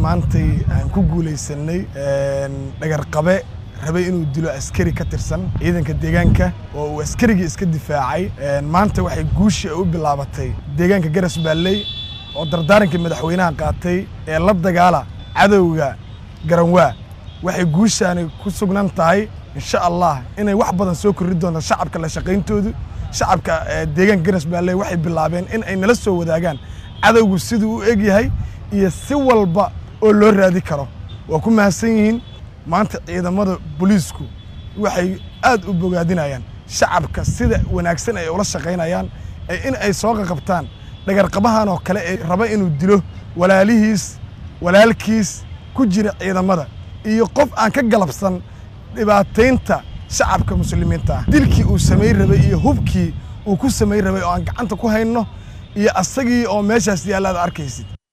maantay aan ku guulaysanay dhagarqabe rabay inuu dilo askari ka tirsan ciidanka deegaanka oo uu askarigii iska difaacay maanta waxay guushii u bilaabatay deegaanka garas baalley oo dardaarankii madaxweynaha qaatay ee la dagaala cadowga garanwaa waxay guushaani ku sugnan tahay insha allah inay wax badan soo korri doonto shacabka la shaqayntoodu shacabka deegaanka garas baalley waxay bilaabeen in ay nala soo wadaagaan cadowgu siduu u eg yahay iyo si walba oo loo raadi karo waa ku mahadsan yihiin maanta ciidamada booliisku waxay aad u bogaadinayaan shacabka sida wanaagsan ay ula shaqaynayaan in ay soo qaqabtaan dhagarqabahan oo kale ee raba inuu dilo walaalihiis walaalkiis ku jira ciidamada iyo qof aan ka galabsan dhibaataynta shacabka muslimiinta ah dilkii uu samayn rabay iyo hubkii uu ku samayn rabay oo aan gacanta ku hayno iyo asagii oo meeshaas yaalla ad arkaysid